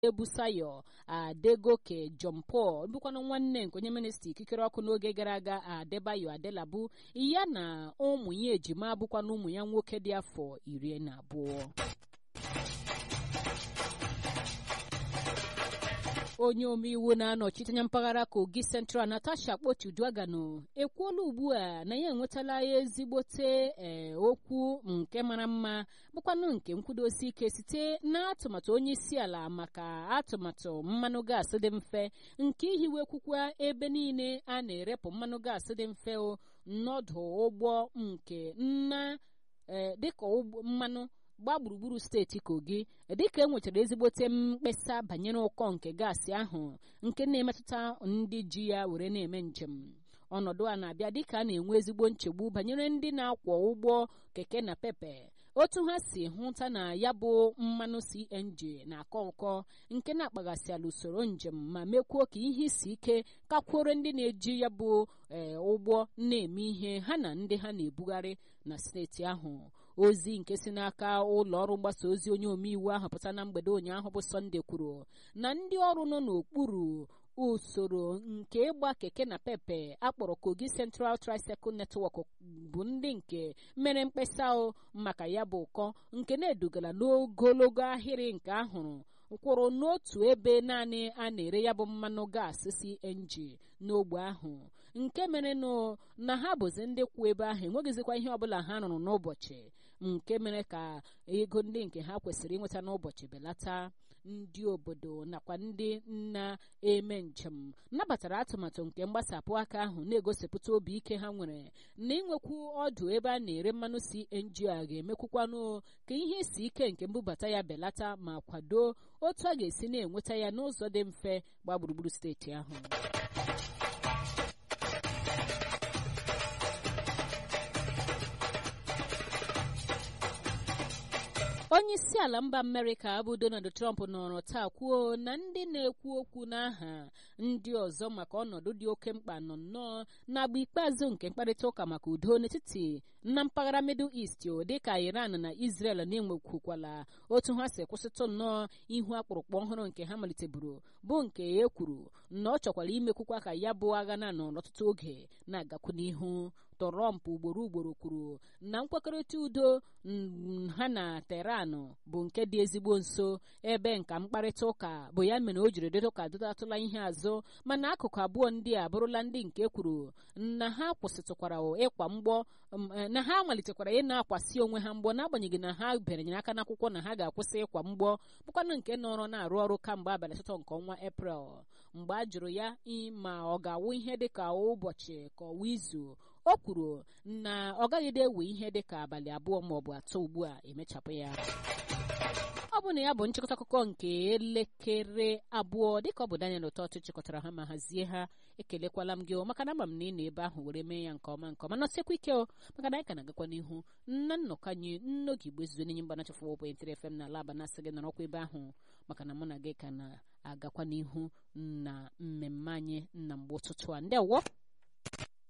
ebusayo adegoke john paul bụkwanụ nwanne nke onye minista ikikere ọkụ n'oge gara aga adebayo adelabu ya na ụmụ ya ejima bụkwanụ ụmụ ya nwoke dị afọ iri na abụọ onye omeiwu na-anọchite anya mpaghara kogi central natasha kpotuduagano ekwuola ugbu a na ya enwetala ezigbote ee okwu nke mara mma bụkwanụ nke nkwudosi ike site n'atụmatụ onye isi ala maka atụmatụ mmanụ gaasị dị mfe nke ihiwekwukwa ebe niile a na-erepụ mmanụ gaasị dị mfe n'ọdụ ụgbọ nke nna dịka mmanụ gbaa gburugburu steeti kogi dịka e nwechara ezigbote mkpesa banyere ụkọ nke gaasị ahụ nke na-emetụta ndị ji ya were na-eme njem ọnọdụ a na-abịa dịka a na-enwe ezigbo nchegbu banyere ndị na-akwọ ụgbọ keke na pepe otu ha si hụta na ya bụ mmanụ cng na-akọ ụkọ nke na-akpaghasịala usoro njem ma mekwuo ka ihe isi ike kakwuore ndị na-eji ya bụ ụgbọ na-eme ihe ha na ndị ha na-ebugharị na steeti ahụ ozi nke si n'aka ụlọ ọrụ mgbasa ozi onye omeiwu ahụ pụta na mgbede ụnyaahụ bụ sọnde kwuru na ndị ọrụ nọ n'okpuru usoro nke ịgba keke na pepe akpọrọ kogi central tricycle network bụ ndị nke mere mkpesa maka ya bụ ụkọ nke na-edugara n'ogologo ahịrị nke ahụrụ kwụrụ n'otu ebe naanị a na-ere ya bụ mmanụ gaasị cng n'ogbe ahụ nke mere na ha bụzi ndị kwụ ebe ahụ enweghịzikwa ihe ọbụla ha rụrụ n'ụbọchị nke mere ka ego ndị nke ha kwesịrị inweta n'ụbọchị belata ndị obodo nakwa ndị na-eme njem nabatara atụmatụ nke mgbasapụ aka ahụ na-egosipụta obi ike ha nwere na inwekwu ọdụ ebe a na-ere mmanụ cng a ga-emekwukwanụ ka ihe isi ike nke mbubata ya belata ma kwado otu a ga-esi na-enweta ya n'ụzọ dị mfe gba gburugburu steeti ahụ onye isi ala mba amerịka bụ donald trump nọrọ taa kwuo na ndị na-ekwu okwu n'aha ndị ọzọ maka ọnọdụ dị oke mkpa nọ nnọọ n'agba ikpeazụ nke mkparịta ụka maka udo n'etiti na mpaghara middle east dịka iran na israel na-enwekwukwala otu ha si kwụsịtụ nnọọ ihu akpụrụkpọ ọhụrụ nke ha maliteburu bụ nke e kwuru na ọ chọkwara imekwukwa ka ya bụ agha na nọ n'ọtụtụ oge na-agakwu n'ihu trump ugboro ugboro kwuru na nkwekọrịta udo ha na teran bụ nke dị ezigbo nso ebe nka mkparịta ụka bụ ya mere o jiri dịtụ ka dụtatụla ihe azụ mana akụkụ abụọ ndị a bụrụla ndị nke kwuru na ha kwụsịtụkwara ịkwa mgbọ na ha malitekwara ị na-akwasị onwe ha mgbọ n'agbanyeghị na ha berenyere aka n'akwụkwọ na ha ga-akwụsị ịkwa mgbọ bụkwanụ nke nọrọ na-arụ ọrụ kamgbe abalị asatọ nke ọnwa eprel mgbe a jụrụ ya ma ọ ga-awụ ihe dịka ụbọchị ka ọwa izu o kwuru na ọ gaghịde ewe ihe dịka abalị abụọ maọbụ atọ ugbu a emechapụ ya ọ bụ na ya bụ nchịkọta akụkọ nke elekere abụọ dịka ọ bụ Daniel Ụtọtụ chịkọtara ha ma hazie ha ekelekwala m gị maka na ama m na ị nọ ebe ahụ were mee ya nke ọma nke ọma nọsekwa ike o maka na anyị ka na-agakwa n'ihu nna nnọkọ anyị nnoge igbo ezuzo n'enye mgbanacha fọ wọpụ ntiri fm na ala aba na-asị gị nọrọkwa ebe ahụ maka na mụ na gị ka na-agakwa n'ihu na mmemme anyị na mgbe ụtụtụ a ndị ọwọ